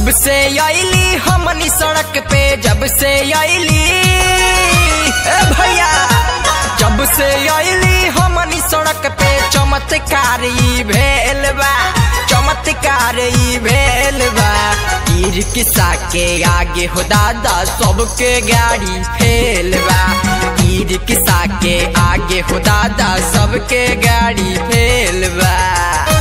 जब से आईली हमनी सड़क पे जब से आईली ए भैया जब से आईली हमनी सड़क पे चमत्कार ई भेल बा चमत्कार ई भेल बा गिर किसा के आगे हो दादा सबके गाड़ी फेल बा गिर किसा के आगे हो दादा सबके गाड़ी फेल बा